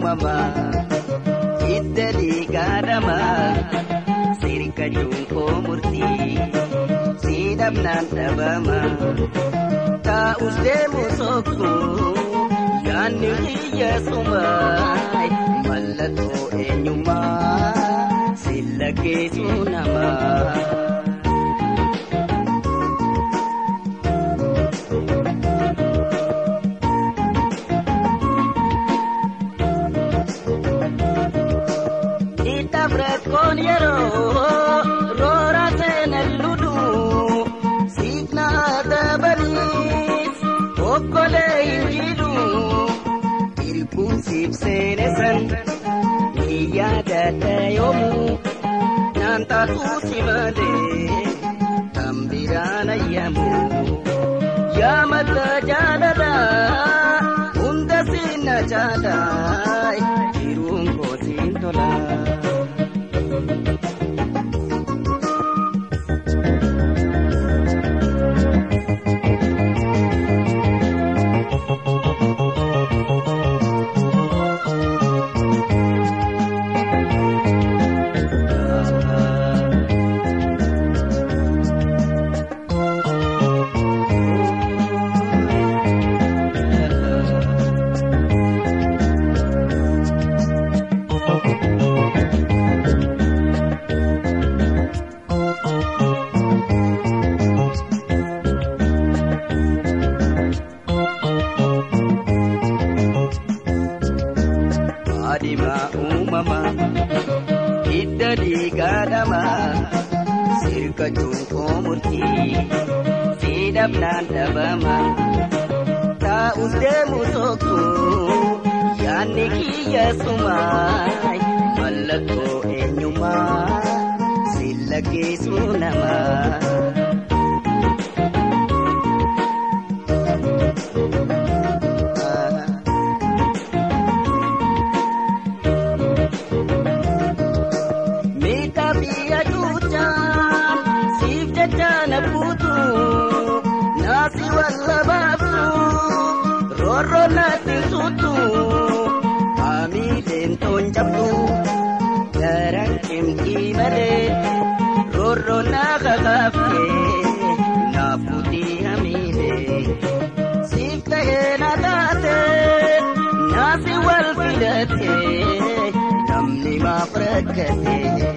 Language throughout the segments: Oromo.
uumamaa hidda dhiigaadhamaa sirka juunkoo murtii siidhamnaan dhabamaa taa'us deemu sokku yaanni kiyya sumaay mallattoo eenyummaa silla geessu namaa. Kun yeroo roora seenan ludu siifna dabaliis okkolee hin jiru ilkuun siif seene san ni yaadata yoomuu naan taatu si malee kan biraan ayyamu yaamata jaalala hunda sinna jaalaa jiruun kootiin tolaa. Adimaa uumamaa hidda dhiigaadhamaa sirka cuunkoo murtii siidhamnaan dhabamaa taa'us deemu tokko yaanni kiyya sumaay mallattoo eenyummaa silla geessu namaa. Naasi walla baabsu roorroo naatti suutu haamileen toon cabdu garaan cimkii malee roorroo naa kakaaftee naafuutii hamiilee siif ta'ee na taate naasi wal filatee namni maaf rakkatee.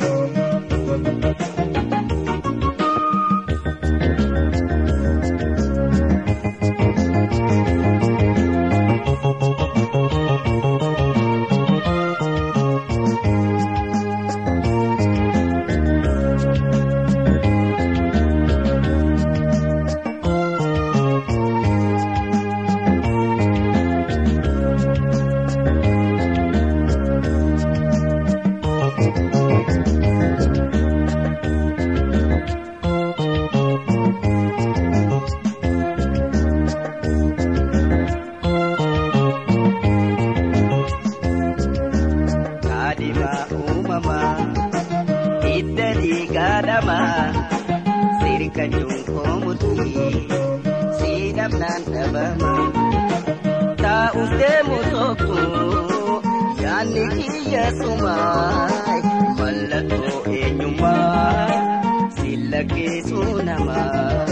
Adimaa uumamaa hidda dhiigaadhamaa sirka cuunkoo murtii siidhamnaan dhabamaa taa'us deemu tokko yaanni kiyya sumaay mallattoo eenyummaa silla geessu namaa.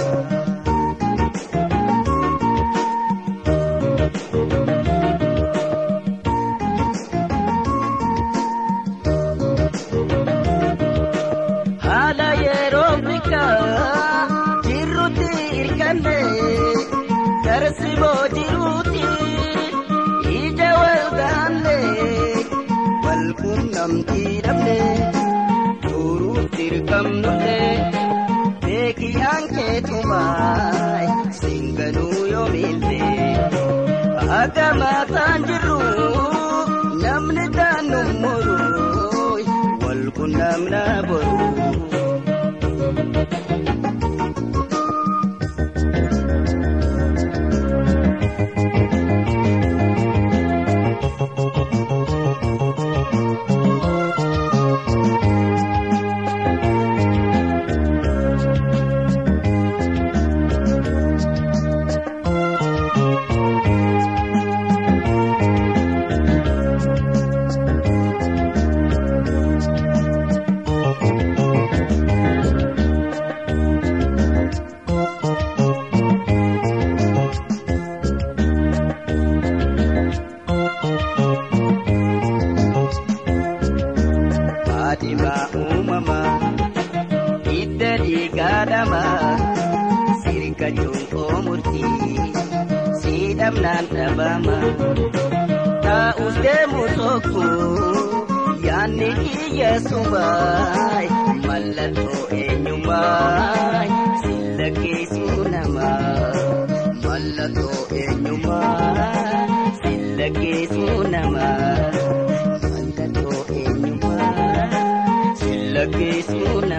haala yeroo bikaa jirrutti hirkanne tarsiboo jiruuti ija wal gaanne wal qunnamtii dhabne turuuf dirqamnulle beekiyaan keetumaay singanuu yoo miilte akka maataan jirru namni taanu muruu wal qunnamna boruu. dhabnaan dhabama taa'us deemu tokko yaanni kiyya subaay mallattoo eenyummaay silla keessuu namaa mallattoo eenyummaa silla keessuu namaa mallattoo eenyummaa silla keessuu namaa.